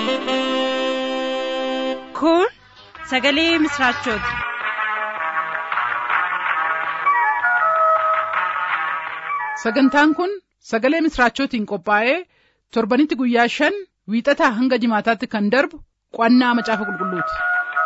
Kun sagalee misraachooti. Sagantaan kun sagalee misraachootiin qophaa'ee torbanitti guyyaa shan wiixataa hanga jimaataatti kan darbu qo'annaa macaafa qulqulluuti.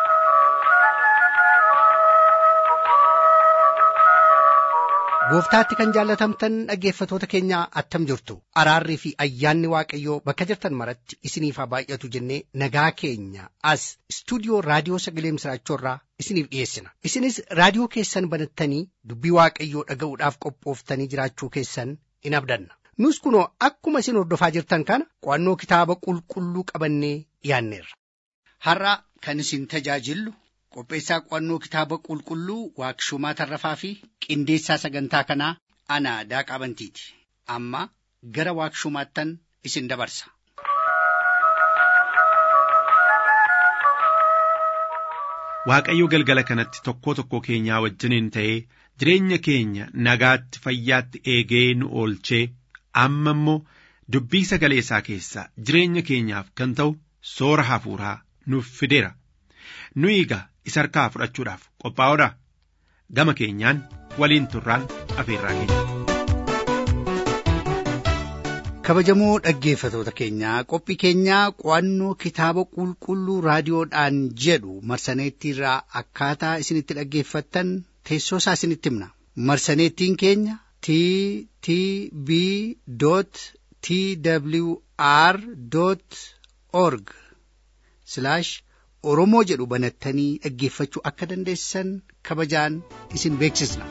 Gooftaatti kan jaallatamtan dhaggeeffatoota keenyaa attam jirtu araarrii fi ayyaanni waaqayyoo bakka jirtan maratti isiniif haa baay'atu jennee nagaa keenya as istuudiyoo raadiyoo sagalee misraachoorraa isiniif dhiyeessina isinis raadiyoo keessan banattanii dubbii waaqayyoo dhaga'uudhaaf qophooftanii jiraachuu keessan in abdanna nus kunoo akkuma isin hordofaa jirtan kana qo'annoo kitaaba qulqulluu qabannee dhiyaanneerra. Har'a kan isin tajaajillu qopheessaa qo'annoo kitaaba qulqulluu waaqshumaa tarrafaa fi qindeessaa sagantaa kanaa ana daaqaa bantiiti amma gara waaqshumaattan isin dabarsa. Waaqayyo galgala kanatti tokkoo tokkoo keenyaa wajjiniin ta'ee jireenya keenya nagaatti fayyaatti eegee nu oolchee amma immoo dubbii sagalee isaa keessaa jireenya keenyaaf kan ta'u soora hafuuraa nuuf fideera. Nu egaa isa harkaa fudhachuudhaaf qophaa'oodha. Gama keenyaan waliin turraan afeerraa keenya. Kabajamoo dhaggeeffatoota keenyaa qophii keenyaa qo'annoo kitaaba qulqulluu raadiyoodhaan jedhu marsaneettiirraa akkaataa isinitti dhaggeeffattan teessoo isaa isinitti himna. Marsaneettiin keenya t t b t w r org oromoo jedhu banattanii dhaggeeffachuu akka dandeessan kabajaan isin beeksisna.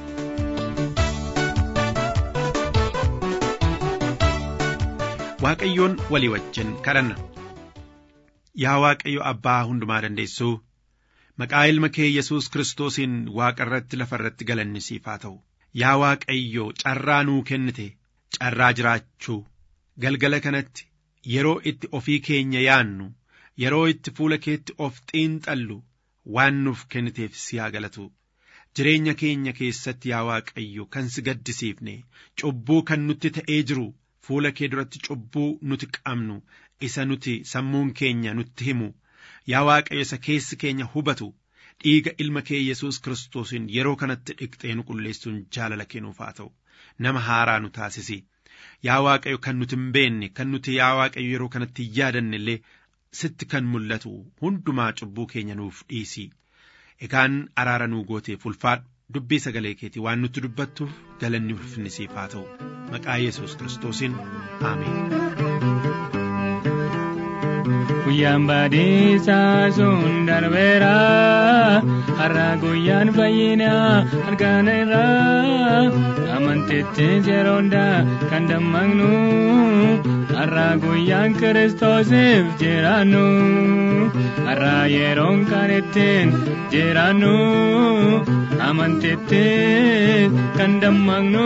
Waaqayyoon walii wajjin kadhanna. Yaa Waaqayyo Abbaa hundumaa dandeessuu maqaa ilma kee Yesuus Kiristoosiin Waaqa irratti lafa irratti galanni siif haa ta'u. Yaa Waaqayyo carraa nuu kennite carraa jiraachuu galgala kanatti yeroo itti ofii keenya yaannu yeroo itti fuula keetti of xiinxallu waan nuuf kenniteef si haa galatu. Jireenya keenya keessatti yaa Waaqayyo kan si gaddisiifne cubbuu kan nutti ta'ee jiru fuula kee duratti cubbuu nuti qabnu isa nuti sammuun keenya nutti himu yaa Waaqayyo isa keessi keenya hubatu dhiiga ilma kee Yesuus Kiristoosiin yeroo kanatti dhiqxee nu qulleessuun jaalala kennuuf haa ta'u nama haaraa nu taasisi. Yaa Waaqayyo kan nuti hin beekne kan nuti yaa Waaqayyo yeroo kanatti yaadanne illee sitti kan mul'atu hundumaa cubbuu keenya nuuf dhiisi. Egaan araara nuu gooteef ulfaadhu dubbii sagalee keetii waan nutti dubbattuuf galanni ulfinni siif haa ta'u. Maqaa Yesuus Kiristoosiin Ameen. Guyyaan baadhiisaa sun darbeera har'a guyyaan fayyinaa arganeera amantitti yeroonda kan dammaqnu har'a guyyaan kiristoosiif jiraannu har'a yeroon kan ittiin jiraannu amantitti kan dammaqnu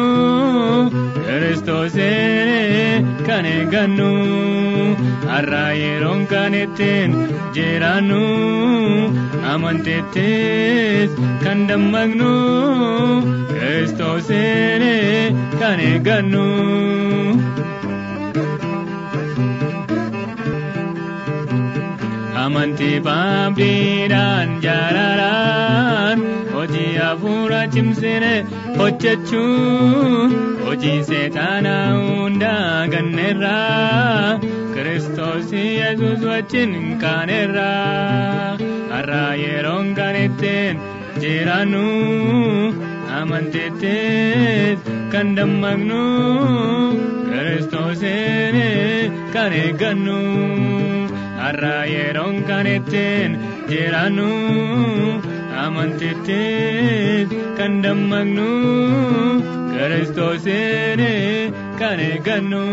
kiristoosiin kan eeggannu har'a yeroon kan ittiin jiraannu amantittis kan dammaqnu kiristoosiin kan eeggannu. Amantii baabdiidhaan jaalalaan hojii hafuura cimsine hojjechuun hojii seexaanaa hundaa ganneerraa. Kiristoos Yesuus wajjin kaaneerraa har'a yeroon kan ittiin jiraannu amantittis kan dammaqnu Kiristoosiin kan eeggannu har'a yeroon kan ittiin jiraannu amantittis kan dammaqnu Kiristoosiin kan eeggannu.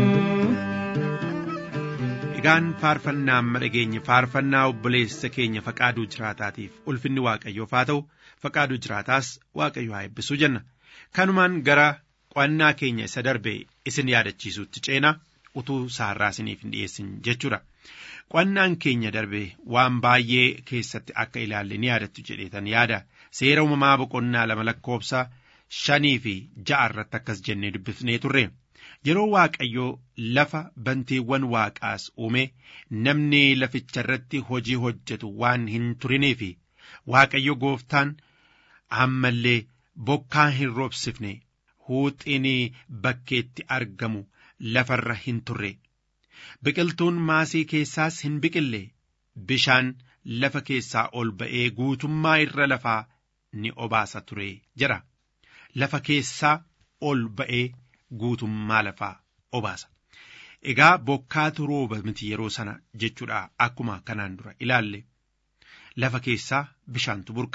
Egaan faarfannaa amma dhageenye faarfannaa obboleessa keenya faqaaduu jiraataatiif ulfinni waaqayyoof haa ta'u faqaaduu jiraataas waaqayyo haa eebbisuu jenna. Kanumaan gara qo'annaa keenya isa darbe isin yaadachiisuutti ceena utuu saarraa isiniif hin dhiyeessin jechuudha. Qo'annaan keenya darbe waan baay'ee keessatti akka ilaalle ni yaadattu jedheetan yaada. Seera uumamaa boqonnaa lama lakkoofsa shanii fi ja'a irratti akkas jennee dubbifnee turre. yeroo waaqayyoo lafa bantiiwwan waaqaas uume namni laficha irratti hojii hojjetu waan hin turiniif waaqayyo gooftaan ammallee bokkaa hin roobsifne huuxiin bakkeetti argamu lafarra hin turre biqiltuun maasii keessaas hin biqille bishaan lafa keessaa ol ba'ee guutummaa irra lafaa ni obaasa ture jira lafa keessaa ol ba'ee guutummaa lafaa obaasa. Egaa bokkaatu rooba miti yeroo sana jechuudha akkuma kanaan dura ilaalle lafa keessaa bishaantu burqa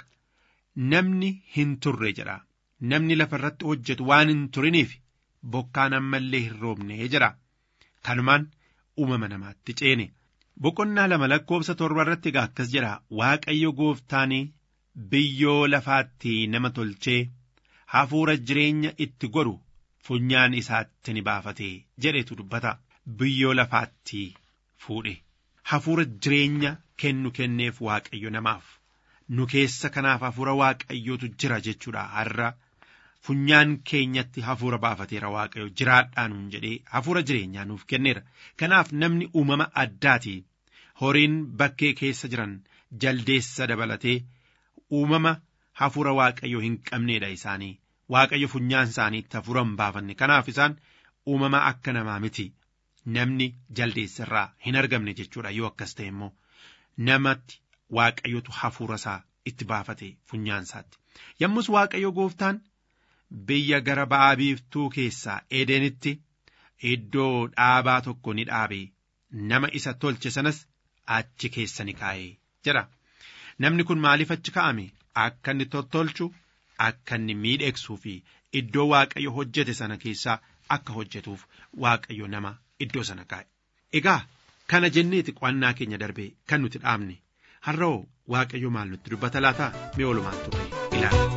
namni hin turre jedha namni lafa irratti hojjetu waan hin turiniif bokkaan ammallee hin roobne jedha kanumaan uumama namaatti ceene boqonnaa lama lakkoofsa torba irratti egaa akkas jedha waaqayyo gooftaanii biyyoo lafaatti nama tolchee hafuura jireenya itti godhu funyaan isaatti ni baafate jedhetu dubbata biyyoo lafaatti fuudhe hafuura jireenya kennu kenneef waaqayyo namaaf nu keessa kanaaf hafuura waaqayyootu jira jechuudha har'a funyaan keenyatti hafuura baafateera waaqayyo jiraadhaa nuun jedhee hafuura jireenyaa nuuf kenneera kanaaf namni uumama addaati horiin bakkee keessa jiran jaldeessa dabalatee uumama hafuura waaqayyo hin qabneedha isaanii waaqayyo funyaan isaaniitti hafuura hin baafanne kanaaf isaan uumama akka namaa miti namni jaldeessa irraa hin argamne jechuudha yoo akkas ta'e immoo namatti waaqayyotu hafuura isaa itti baafate funyaan isaatti yommus waaqayyo gooftaan biyya gara ba'aa biiftuu keessaa edeenitti iddoo dhaabaa tokko ni dhaabe nama isa tolche sanas achi keessa ni kaa'e jedha namni kun maaliif achi kaa'ame akka inni tottolchu akka inni miidhegsuu fi iddoo waaqayyo hojjete sana keessaa akka hojjetuuf waaqayyo nama iddoo sana kaa'e. Egaa kana jenneeti qo'annaa keenya darbe kan nuti dhaabne har'oo waaqayyo maal nutti dubbata laata mee oolumaan turre ilaala.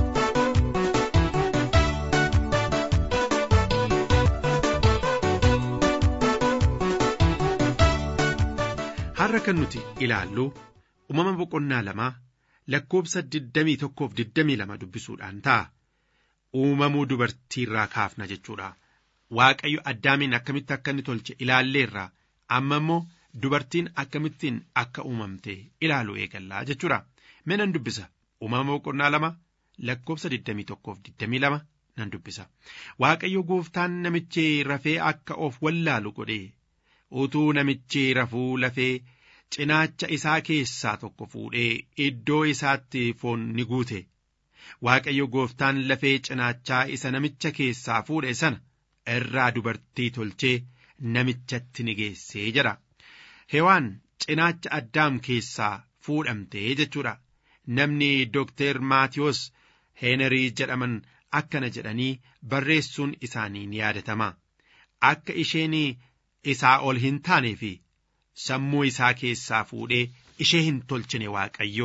Har'a kan nuti ilaallu uumama boqonnaa lamaa lakkoobsa digdamii tokkoof digdamii lama dubbisuudhaan ta'a. Uumamuu dubartiirraa kaafna jechuudha. Waaqayyo addaamiin akkamitti akka inni tolche ilaalleerra amma immoo dubartiin akkamittiin akka uumamte ilaaluu eegallaa jechuudha. Mee nan dubbisa uumama boqonnaa lama lakkoobsa digdamii tokkoof digdamii lama nan dubbisa. Waaqayyo gooftaan namichi rafee akka of wallaalu godhe utuu namichi rafuu lafee cinaacha isaa keessaa tokko fuudhee iddoo isaatti foon ni guute. Waaqayyo gooftaan lafee cinaachaa isa namicha keessaa fuudhe sana irraa dubartii tolchee namichatti ni geessee jedha. Hewaan cinaacha addaam keessaa fuudhamtee jechuudha. Namni Dookter Maatiyos Heenerii jedhaman akkana jedhanii barreessuun isaanii ni yaadatama. Akka isheen isaa ol hin taanee fi sammuu isaa keessaa fuudhee ishee hin tolchine Waaqayyo.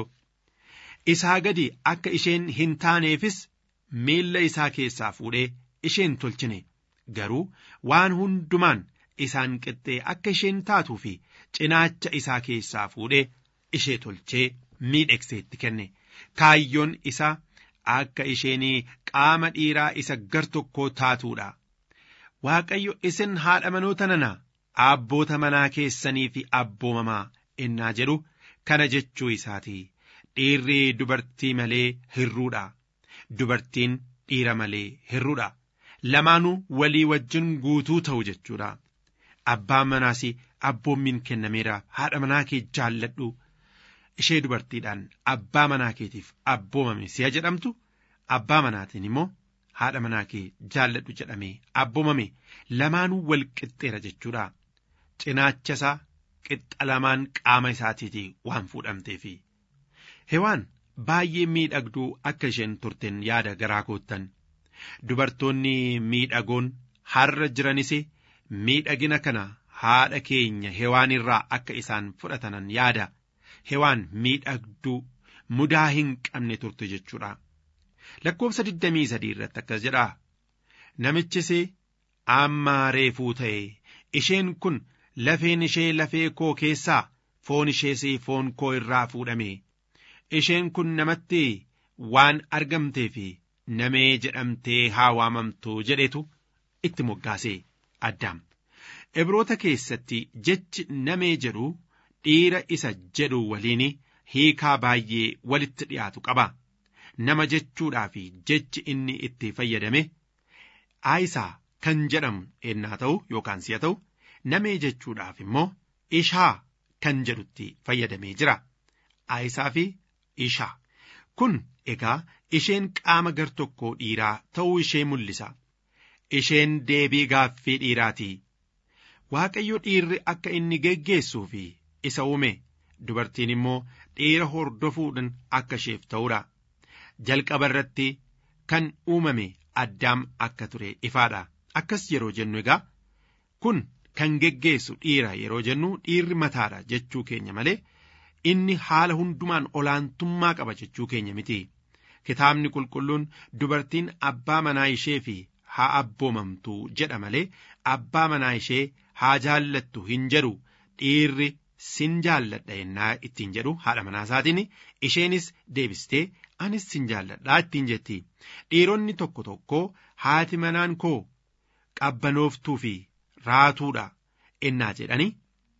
Isaa gadi akka isheen hin taaneefis miilla isaa keessaa fuudhee ishee hin tolchine. Garuu waan hundumaan isaan qixxee akka isheen taatuu fi cinaacha isaa keessaa fuudhee ishee tolchee miidhagseetti kenne. Kaayyoon isaa akka isheen qaama dhiiraa isa gar tokkoo taatuudha. Waaqayyo isin haadha manoota nana abboota manaa keessanii fi abboomamaa innaa jedhu kana jechuu isaati. Dhiirri dubartii malee hirruudha. Dubartiin dhiira malee hirruudha. Lamaanuu walii wajjin guutuu ta'u jechuudha. Abbaan manaas abboommiin kennameera haadha manaa kee jaalladhu. Ishee dubartiidhaan abbaa manaa keetiif abboomame si'a jedhamtu abbaa manaatiin immoo haadha manaa kee jaalladhu jedhamee abboomame lamaanuu wal qixxeera jechuudha. Cinaacha isaa qixxa lamaan qaama isaatiiti waan fuudhamteefi. Hewaan baay'ee miidhagduu akka isheen turten yaada garaa koottan. Dubartoonni miidhagoon har'a jiranis miidhagina kana haadha keenya hewaan irraa akka isaan fudhatanan yaada. Hewaan miidhagduu mudaa hin qabne turte jechuudha. Lakkoofsa 23 irratti akkas jedha. Namichis amma reefuu ta'e isheen kun lafeen ishee lafee koo keessaa foon ishees foon koo irraa fuudhame. Isheen kun namatti waan argamtee fi namee jedhamtee haa waamamtu jedhetu itti moggaase addaam ibroota keessatti jechi namee jedhu dhiira isa jedhu waliin hiikaa baay'ee walitti dhiyaatu qaba nama jechuudhaa fi jechi inni itti fayyadame aayisaa kan jedhamu ennaa ta'u yookaan si'a ta'u namee jechuudhaaf immoo ishaa kan jedhutti fayyadamee jira aayisaa fi ishaa kun egaa isheen qaama gar tokkoo dhiiraa ta'uu ishee mul'isa isheen deebii gaaffii dhiiraati waaqayyo dhiirri akka inni geggeessuu fi isa uume dubartiin immoo dhiira hordofuudhaan akka isheef ta'uudha jalqaba irratti kan uumame addaam akka ture ifaadha akkas yeroo jennu egaa kun kan geggeessu dhiira yeroo jennu dhiirri mataadha jechuu keenya malee inni haala hundumaan olaantummaa qaba jechuu keenya miti kitaabni qulqulluun dubartiin abbaa manaa ishee fi haa abboomamtu jedha malee abbaa manaa ishee haa jaallattu hin jedhu dhiirri sin jaalladha yennaa ittiin jedhu haadha manaa isaatiin isheenis deebistee anis sin jaalladhaa ittiin jetti dhiironni tokko tokko haati manaan koo qabbanooftuu fi raatuudha ennaa jedhani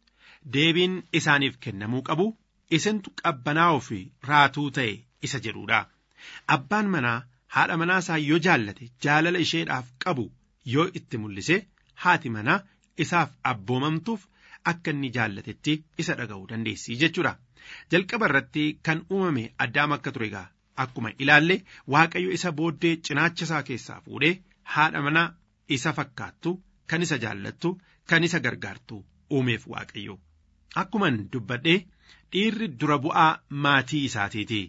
deebiin isaaniif kennamuu qabu isintu qabbanaa'uu fi raatuu ta'e isa jedhuudha abbaan manaa haadha manaa isaa yoo jaallate jaalala isheedhaaf qabu yoo itti mul'ise haati manaa isaaf abboomamtuuf akka inni jaallatetti isa dhaga'uu dandeessi jechuudha jalqaba irratti kan uumame addaam akka ture egaa akkuma ilaalle waaqayyo isa booddee cinaacha isaa keessaa fuudhee haadha manaa isa fakkaattu kan isa jaallattu kan isa gargaartu uumeef waaqayyo akkuman dubbadhee dhiirri dura bu'aa maatii isaatiiti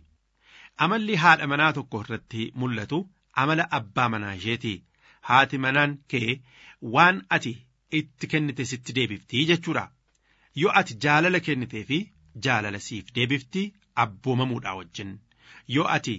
amalli haadha manaa tokko irratti mul'atu amala abbaa manaa isheeti haati manaan kee waan ati itti kennite sitti deebiftii jechuudha yoo ati jaalala kennitee fi jaalala siif deebiftii abboomamuudhaa wajjin yoo ati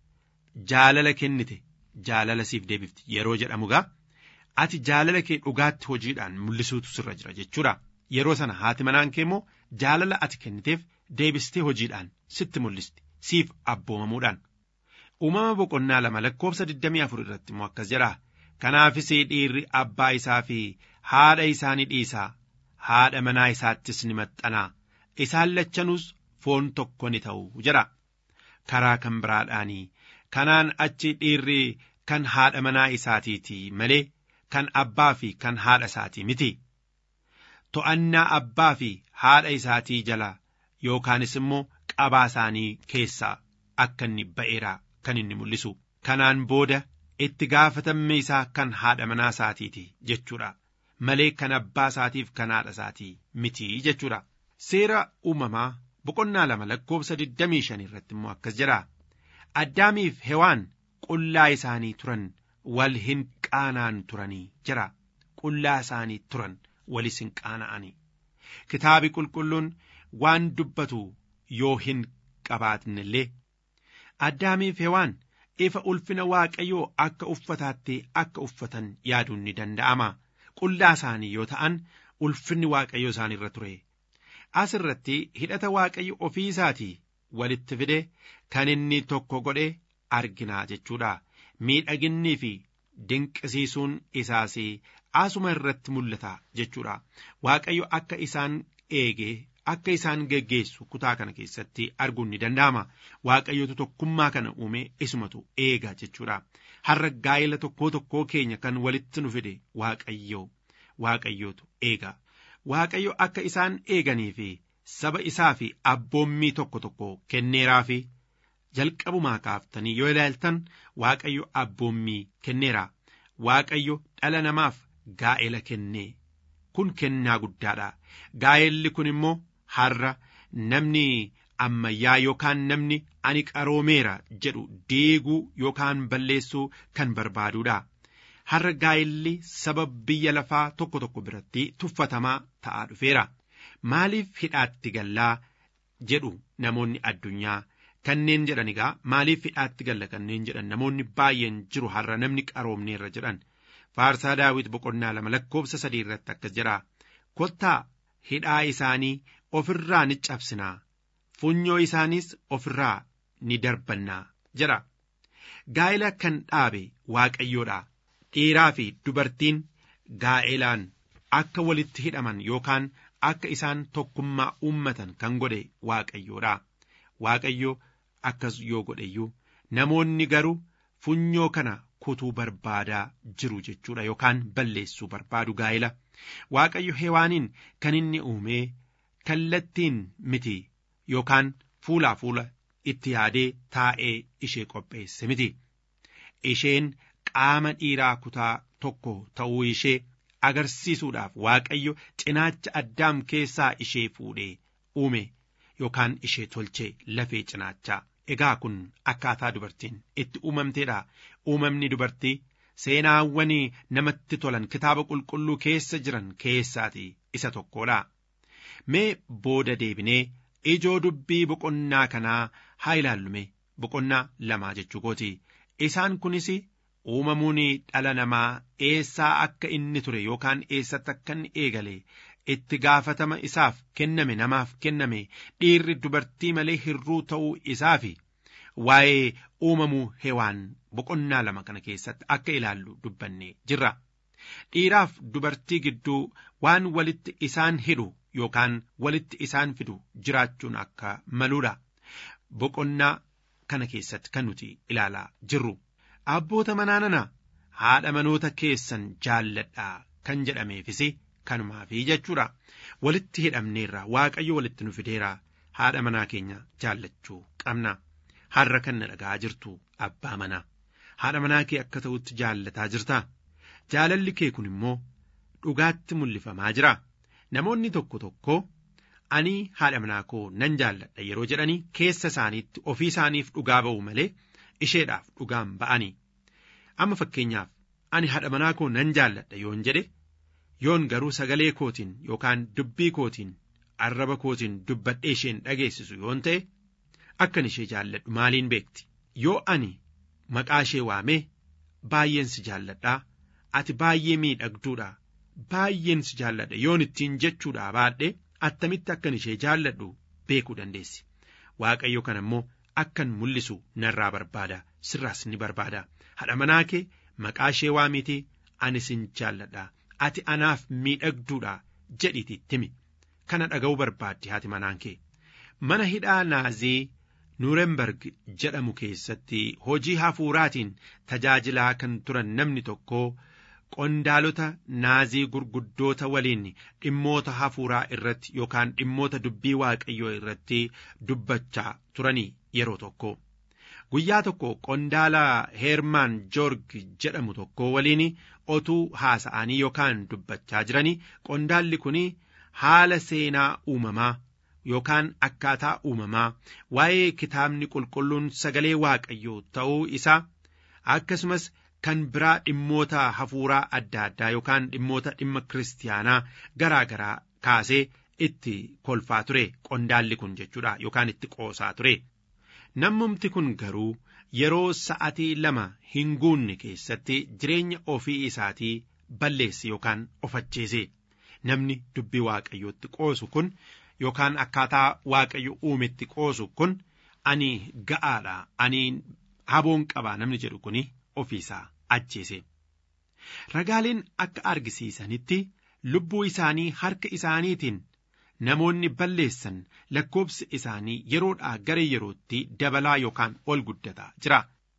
jaalala kennite jaalala siif deebifti yeroo jedhamu gaa ati jaalala kee dhugaatti hojiidhaan mul'isuutu sirra jira jechuudha yeroo sana haati manaan kee immoo jaalala ati kenniteef deebistee hojiidhaan sitti mul'isti siif abboomamuudhaan uumama boqonnaa lama lakkoofsa 24 irratti immoo akkas jedha kanaafis dhiirri abbaa isaa fi haadha isaa ni dhiisaa haadha manaa isaattis ni maxxanaa isaan lachanuus foon tokko ni ta'u jedha karaa kan biraadhaanii kanaan achi dhiirri kan haadha manaa isaatiiti malee kan abbaa fi kan haadha isaatii miti to'annaa abbaa fi haadha isaatii jala yookaanis immoo qabaa isaanii keessaa akka inni ba'eera kan inni mul'isu kanaan booda itti gaafatamni isaa kan haadha manaa isaatiiti jechuudha malee kan abbaa isaatiif kan haadha isaatii miti jechuudha seera uumamaa boqonnaa lama lakkoofsa 25 irratti immoo akkas jedha addaamiif hewaan qullaa isaanii turan wal hin qaanaan turanii jira qullaa isaanii turan walis hin qaana'anii kitaabi qulqulluun waan dubbatu yoo hin qabaatne illee addaamiif hewaan ifa ulfina waaqayyoo akka uffataatti akka uffatan yaaduun ni danda'ama qullaa isaanii yoo ta'an ulfinni waaqayyoo isaan irra ture as irratti hidhata waaqayyo ofii isaatii walitti fide kan inni tokko godhe arginaa jechuudha miidhaginnii fi dinqisiisuun isaas asuma irratti mul'ata jechuudha waaqayyo akka isaan eegee akka isaan geggeessu kutaa kana keessatti arguun ni danda'ama waaqayyotu tokkummaa kana uume isumatu eega jechuudha har'a gaa'ela tokkoo tokkoo keenya kan walitti nu fide waaqayyoo waaqayyootu eega waaqayyo akka isaan eeganii fi saba isaa fi abboommii tokko tokko kenneeraa fi jalqabumaa kaaftanii yoo ilaaltan waaqayyo abboommii kenneera waaqayyo dhala namaaf gaa'ela kennee kun kennaa guddaadha gaa'elli kun immoo har'a namni ammayyaa yookaan namni ani qaroomeera jedhu deeguu yookaan balleessuu kan barbaaduudha har'a gaa'elli saba biyya lafaa tokko tokko biratti tuffatamaa ta'aa dhufeera maaliif hidhaatti gallaa jedhu namoonni addunyaa kanneen jedhan egaa maaliif hidhaatti galla kanneen jedhan namoonni baay'een jiru har'a namni qaroomneerra jedhan faarsaa daawit boqonnaa lama lakkoofsa sadii irratti akkas jedha kottaa hidhaa isaanii ofirraa ni cabsinaa funyoo isaaniis ofirraa ni darbannaa jedha gaa'ela kan dhaabe waaqayyoodha dhiiraa fi dubartiin gaa'elaan akka walitti hidhaman yookaan akka isaan tokkummaa uummatan kan godhe waaqayyoodha. Waaqayyo akkas yoo godheyyuu namoonni garuu funyoo kana kutuu barbaadaa jiru jechuudha yookaan balleessuu barbaadu gaa'ela. Waaqayyo hewaaniin kan inni uumee kallattiin miti yookaan fuulaa fuula itti yaadee taa'ee ishee qopheesse miti. Isheen qaama dhiiraa kutaa tokko ta'uu ishee agarsiisuudhaaf waaqayyo cinaacha addaam keessaa ishee fuudhee uume yookaan ishee tolchee lafee cinaachaa. Egaa kun akkaataa dubartiin itti uumamteedha. Uumamni dubartii seenaawwan namatti tolan kitaaba qulqulluu keessa jiran keessaati isa tokkodha. Mee booda deebinee ijoo dubbii boqonnaa kanaa haa ilaallume boqonnaa lamaa jechuu kooti. Isaan kunis uumamuun dhala namaa eessaa akka inni ture yookaan eessatti akka inni eegale itti gaafatama isaaf kenname namaaf kenname dhiirri dubartii malee hirruu ta'uu isaafi waa'ee uumamuu hewaan boqonnaa lama kana keessatti akka ilaallu dubbanne jirra. Dhiiraaf dubartii gidduu waan walitti isaan hidhu yookaan walitti isaan fidu jiraachuun akka maluudha. Boqonnaa kana keessatti kan nuti ilaalaa jirru. Abboota manaanana haadha manoota keessan jaalladhaa kan jedhameefis kanumaafi jechuudha. Walitti hidhamneerra waaqayyo walitti nu fideera haadha manaa keenya jaallachuu qabna. Har'a kan na dhagaa jirtu abbaa manaa. Haadha manaa kee akka ta'utti jaallataa jirta. Jaalalli kee kun immoo dhugaatti mul'ifamaa jira. Namoonni tokko tokko ani haadha manaa koo nan jaalladha yeroo jedhanii keessa isaaniitti ofii isaaniif dhugaa ba'u malee isheedhaaf dhugaan ba'anii. Amma fakkeenyaaf ani haadha manaa koo nan jaalladha yoon jedhe yoon garuu sagalee kootiin yookaan dubbii kootiin arraba kootiin dubbadhee isheen dhageessisu yoon ta'e akkan ishee jaalladhu maaliin beekti yoo ani maqaa ishee waamee baay'een si jaalladhaa ati baay'ee miidhagduudha baay'een si jaalladha yoon ittiin jechuudha baadhee attamitti akkan ishee jaalladhu beekuu dandeessi waaqayyo kana immoo akkan mul'isu narraa barbaada sirraas ni barbaada haadha manaa kee maqaa ishee waamitii ani sin jaalladha ati anaaf miidhagduudha jedhiitii timi kana dhaga'uu barbaaddi haati manaan kee mana hidhaa naazii nuuremberg jedhamu keessatti hojii hafuuraatiin tajaajilaa kan turan namni tokko qondaalota naazii gurguddoota waliin dhimmoota hafuuraa irratti yookaan dhimmoota dubbii waaqayyoo irratti dubbachaa turanii yeroo tokko. Guyyaa tokko qondaala Heermaan Joorg jedhamu tokko waliin otuu haasa'anii yookaan dubbachaa jiranii qondaalli kun haala seenaa uumamaa yookaan akkaataa uumamaa waa'ee kitaabni qulqulluun sagalee waaqayyoo ta'uu isaa akkasumas kan biraa dhimmoota hafuuraa adda addaa yookaan dhimmoota dhimma kiristiyaanaa garaa garaa kaasee itti kolfaa ture qondaalli kun jechuudha yookaan itti qoosaa ture. Nammumti kun garuu yeroo sa'atii lama hin guunne keessatti jireenya ofii isaatii balleesse yookaan ofachiise namni dubbii waaqayyootti qoosu kun yookaan akkaataa waaqayyo uumetti qoosu kun ani ga'aadha ani haboon qabaa namni jedhu kuni ofiisaa ajjeese. Ragaaleen akka argisiisanitti lubbuu isaanii harka isaaniitiin namoonni balleessan lakkoobsi isaanii yeroodhaa gara yerootti dabalaa yookaan ol guddataa jira.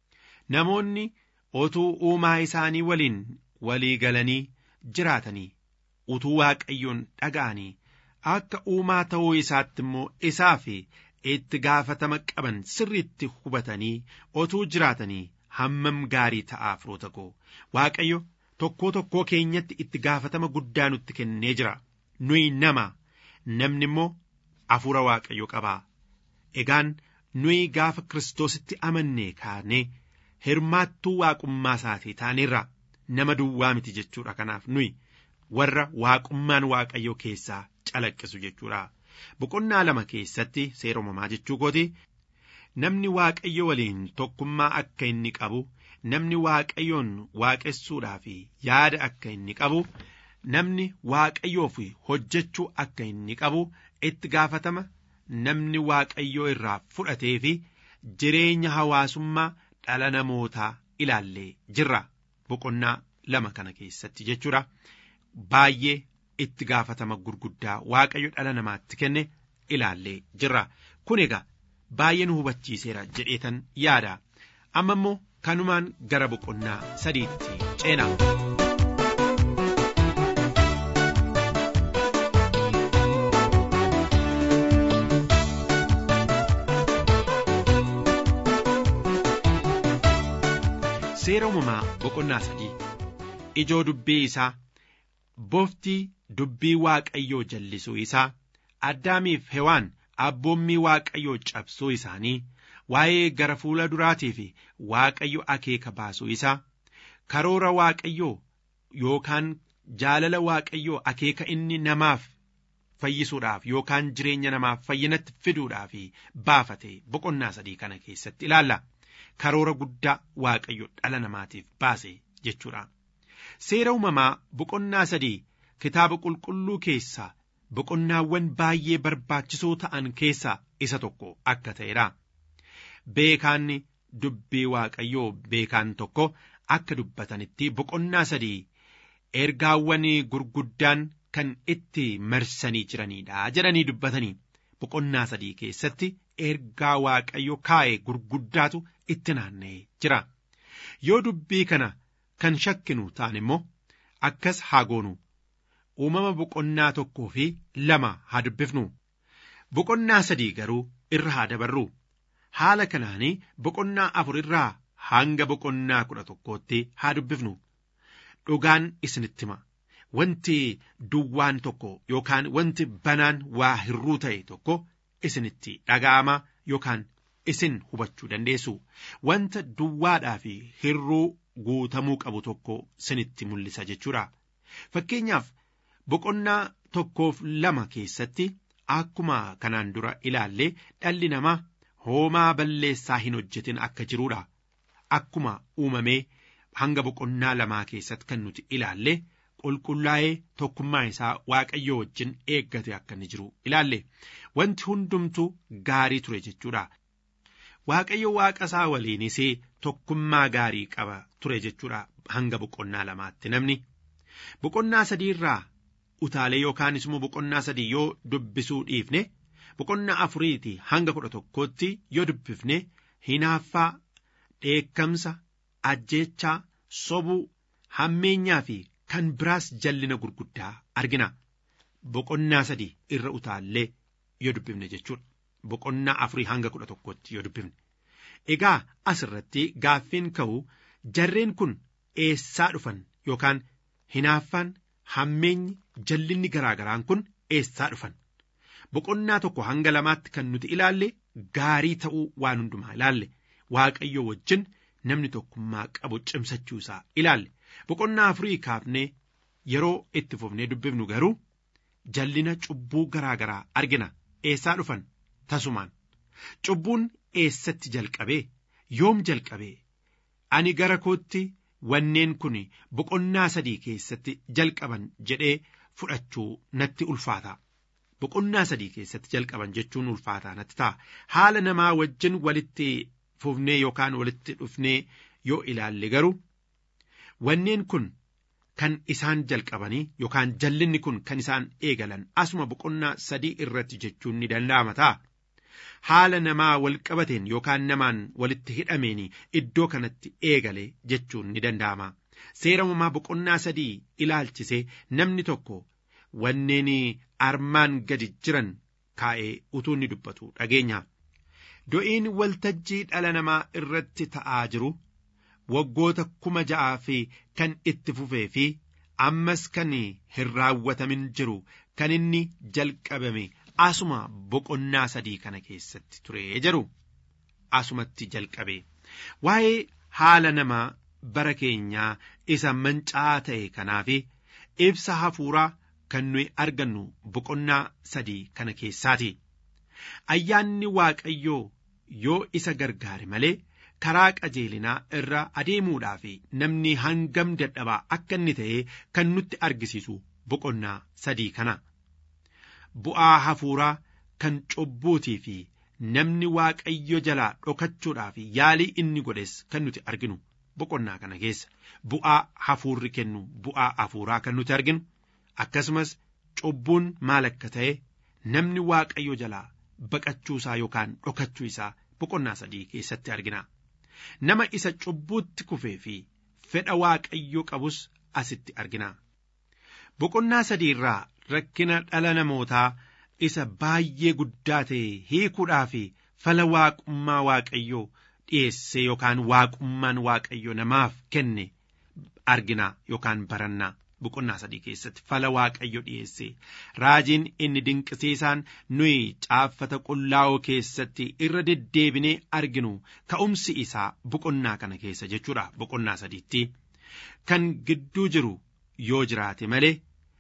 Namoonni otuu uumaa isaanii waliin walii galanii jiraatanii utuu waaqayyoon dhaga'anii akka uumaa ta'uu isaatti immoo isaa fi itti gaafatama qaban sirriitti hubatanii otuu jiraatanii hammam gaarii ta'aa firoota koo waaqayyo tokkoo tokkoo keenyatti itti gaafatama guddaa nutti kennee jira nuyi nama namni immoo hafuura waaqayyo qabaa egaan nuyi gaafa kiristoositti amannee kaanee hirmaattuu waaqummaa isaatii taaneerra nama duwwaa miti jechuudha kanaaf nuyi warra waaqummaan waaqayyo keessaa calaqqisu jechuudha boqonnaa lama keessatti seera uumamaa jechuu kooti namni waaqayyo waliin tokkummaa akka inni qabu namni waaqayyoon waaqessuudhaaf yaada akka inni qabu namni waaqayyoof hojjechuu akka inni qabu itti gaafatama namni waaqayyoo irraa fudhatee fi jireenya hawaasummaa dhala namootaa ilaallee jirra boqonnaa lama kana keessatti jechuudha baay'ee itti gaafatama gurguddaa waaqayyo dhala namaatti kenne ilaallee jirra kun egaa baay'ee nu hubachiiseera jedheetan yaada amma immoo kanumaan gara boqonnaa sadiitti ceena. seera uumamaa boqonnaa sadii ijoo dubbii isaa boftii dubbii waaqayyoo jallisuu isaa addaamiif hewaan abboommii waaqayyoo cabsuu isaanii waa'ee gara fuula duraatii fi waaqayyo akeeka baasuu isaa karoora waaqayyoo yookaan jaalala waaqayyoo akeeka inni namaaf fayyisuudhaaf yookaan jireenya namaaf fayyinatti fiduudhaaf baafate boqonnaa sadii kana keessatti ilaalla. karoora guddaa waaqayyo dhala namaatiif baase jechuudha. Seera uumamaa boqonnaa sadii kitaaba qulqulluu keessaa boqonnaawwan baay'ee barbaachisoo ta'an keessaa isa tokko akka ta'edha. Beekaan dubbii waaqayyoo beekaan tokko akka dubbatanitti boqonnaa sadii ergaawwan gurguddaan kan itti marsanii jiranidha jedhanii dubbatanii boqonnaa sadii keessatti ergaa waaqayyo kaa'e gurguddaatu itti naanna'ee jira. Yoo dubbii kana kan shakkinu ta'an immoo akkas haa goonu. Uumama boqonnaa tokkoo fi lama haa dubbifnu. Boqonnaa sadii garuu irra haa dabarru. Haala kanaanii boqonnaa afur irraa hanga boqonnaa kudha tokkootti haa dubbifnu. Dhugaan isinitti hima. Wanti duwwaan tokko yookaan wanti banaan waa hirruu ta'e tokko isinitti dhaga'ama yookaan isin hubachuu dandeessu. Wanta duwwaadhaa fi hirruu guutamuu qabu tokko isinitti mul'isa jechuudha. Fakkeenyaaf boqonnaa tokkoof lama keessatti akkuma kanaan dura ilaallee dhalli namaa hoomaa balleessaa hin hojjetin akka jiruudha. Akkuma uumamee hanga boqonnaa lamaa keessatti kan nuti ilaalle qulqullaa'ee tokkummaa isaa waaqayyo wajjin eeggate akka inni jiru ilaalle wanti hundumtuu gaarii ture jechuudha. Waaqayyo waaqa isaa waliinis tokkummaa gaarii qaba ture jechuudha hanga boqonnaa lamaatti namni. Boqonnaa sadiirraa utaalee yookaanis immoo boqonnaa sadii yoo dubbisuu dhiifne boqonnaa afuriiti hanga kudha tokkootti yoo dubbifne hinaaffaa dheekkamsa ajjeechaa sobuu hammeenyaa fi kan biraas jallina gurguddaa argina boqonnaa sadii irra utaallee yoo dubbifne jechuudha boqonnaa afurii hanga kudha tokkootti yoo dubbifne egaa asirratti gaaffiin ka'u jarreen kun eessaa dhufan yookaan hinaaffaan hammeenyi jallinni garaagaraan kun eessaa dhufan boqonnaa tokko hanga lamaatti kan nuti ilaalle gaarii ta'uu waan hundumaa ilaalle waaqayyo wajjin namni tokkummaa qabu cimsachuu isaa ilaalle boqonnaa afurii kaafnee yeroo itti fufnee dubbifnu garuu jallina cubbuu garaagaraa argina eessaa dhufan tasumaan cubbuun eessatti jalqabee yoom jalqabee ani gara kootti wanneen kun boqonnaa sadii keessatti jalqaban jedhee fudhachuu natti ulfaata. Boqonnaa sadii keessatti jalqaban jechuun ulfaataa natti ta'a. Haala namaa wajjin walitti fufnee yookaan walitti dhufnee yoo ilaalle garuu wanneen kun kan isaan jalqabanii yookaan jallinni kun kan isaan eegalan asuma boqonnaa sadii irratti jechuun ni danda'ama ta'a. Haala namaa wal qabateen yookaan namaan walitti hidhameen iddoo kanatti eegale jechuun ni danda'ama. Seera uumamaa boqonnaa sadii ilaalchisee namni tokko wanneen armaan gadi jiran kaa'ee utuu ni dubbatu dhageenya. Do'iin waltajjii dhala namaa irratti ta'aa jiru waggoota kuma ja'aa fi kan itti fufee fi ammas kan hin raawwatamin jiru kan inni jalqabame asuma boqonnaa sadii kana keessatti ture jedhu asumatti jalqabe waa'ee haala namaa bara keenyaa isa mancaa ta'e kanaaf ibsa hafuuraa kan nuyi argannu boqonnaa sadii kana keessaati. Ayyaanni Waaqayyoo yoo isa gargaare malee karaa qajeelinaa irra adeemuudhaaf namni hangam dadhabaa akka inni ta'e kan nutti argisiisu boqonnaa sadii kana. Bu'aa hafuuraa kan cubbuutii fi namni Waaqayyo jalaa dhokachuudhaaf yaalii inni godhes kan nuti arginu boqonnaa kana keessa bu'aa hafuurri kennu bu'aa hafuuraa kan nuti arginu akkasumas cubbuun maal akka ta'e namni waaqayyo jalaa baqachuusaa yookaan dhokachuu isaa boqonnaa sadii keessatti argina. Nama isa cubbuutti kufee fi fedha waaqayyo qabus asitti argina. Boqonnaa sadii irraa rakkina dhala namootaa isa baay'ee guddaa ta'e hiikuudhaa fi fala waaqummaa waaqayyoo dhiyeesse yookaan waaqummaan waaqayyo namaaf kenne argina yookaan baranna boqonnaa sadii keessatti fala waaqayyo dhiyeesse raajiin inni dinqisiisaan nuyi caaffata qullaa'oo keessatti irra deddeebinee arginu ka'umsi isaa boqonnaa kana keessa jechuudha boqonnaa sadiitti kan gidduu jiru yoo jiraate malee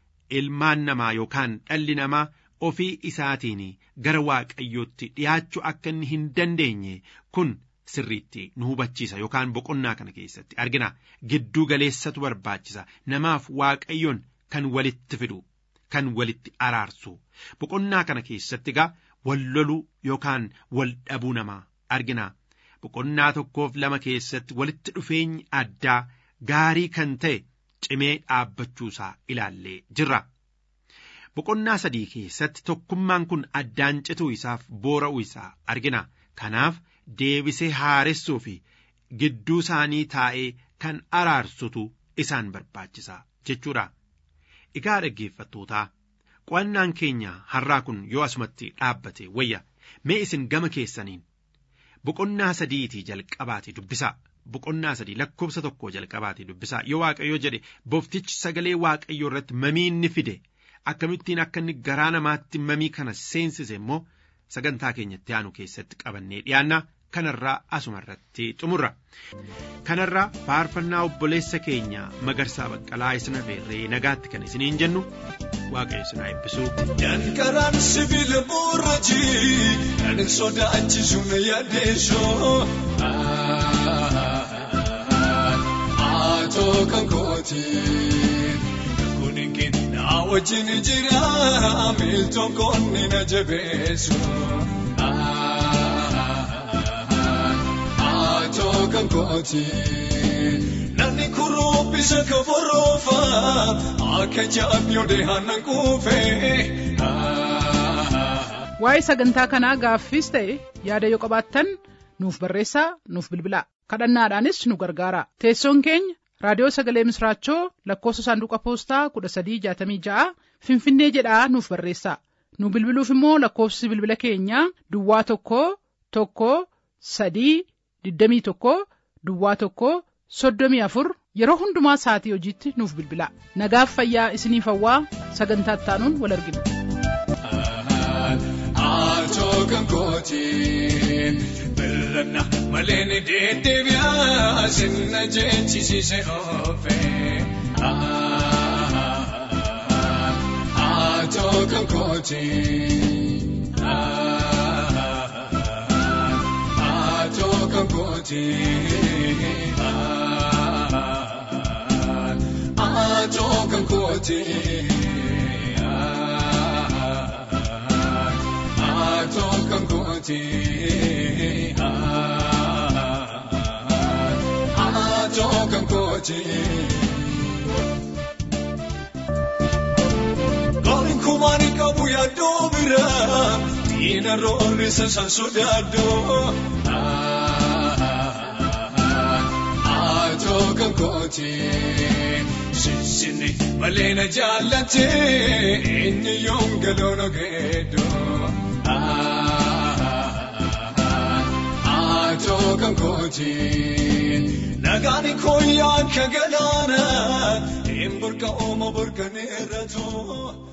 ilmaan namaa yookaan dhalli namaa ofii isaatiin gara waaqayyootti dhiyaachuu akka inni hin dandeenye kun sirriitti nu hubachiisa yookaan boqonnaa kana keessatti argina gidduu galeessatu barbaachisa namaaf waaqayyoon kan walitti fidu kan walitti araarsu boqonnaa kana keessatti egaa wal loluu yookaan wal dhabuu namaa argina boqonnaa tokkoof lama keessatti walitti dhufeenyi addaa gaarii kan ta'e cimee dhaabbachuusaa ilaallee jirra. Boqonnaa sadii keessatti tokkummaan kun addaan cituu isaaf boora'uu isaa argina. Kanaaf deebisee haaressuu fi gidduu isaanii taa'ee kan araarsutu isaan barbaachisa jechuudha. Egaa dhaggeeffattootaa qo'annaan keenya har'aa kun yoo asumatti dhaabbate wayya mee isin gama keessaniin boqonnaa sadiitii jalqabaati dubbisaa. Boqonnaa sadii lakkoofsa tokko jalqabaati dubbisaa yoo waaqayyo jedhe boftichi sagalee waaqayyoo irratti mamii inni fide akkamittiin akka inni garaa namaatti mamii kana seensise immoo sagantaa keenyatti aanu keessatti qabannee dhiyaanna kanarraa asuma irratti xumurra. Kanarraa faarfannaa obboleessa keenya magarsaa baqqalaa isin affeerree nagaatti kan isiniin jennu waaqayyo isin haa eebbisu. Dankaraan sibiila boorajii kan sodaachisu na yaaddeessoo. Atoo kan kooti kuninkin na wajjin jira miiltoon koonni na jabeessu. Atoo kan kooti namni kuruubbisa ka boroofa akka jaabiyoo deehaan kuufee. Waa'ee sagantaa kanaa gaaffiis ta'e yaada yoo qabaattan nuuf barreessaa nuuf bilbilaa kadhannaadhaanis nu gargaara teessoon keenya raadiyoo sagalee misraachoo lakkoofsa saanduqa poostaa kudha sadii jaatamii ja'a finfinnee jedhaa nuuf barreessaa nu bilbiluuf immoo lakkoofsi bilbila keenyaa duwwaa tokko tokko sadii digdamii tokko duwwaa tokko soddomii afur yeroo hundumaa sa'atii hojiitti nuuf bilbilaa nagaaf fayyaa isiniif hawwaa sagantaa ittaanuun wal argina. Atoo kan kooti birranna malee ni deddeebi'a sinna jechisiise oofe. Atoo kan kooti. Atoo kan kooti. Atoo kan kooti. Atoo kan kooti. Atoo kan kooti. Gaarin kumaani qabu yaaddoo bira diina roorrisa san sodaaddo. Atoo kan kooti. Sinsinni malee na jaallate inni yoom galoona geeddoo. Atoo kan kooti. Nagaani kooyyaa akka galaana hin burqa ooma burqaneerra too.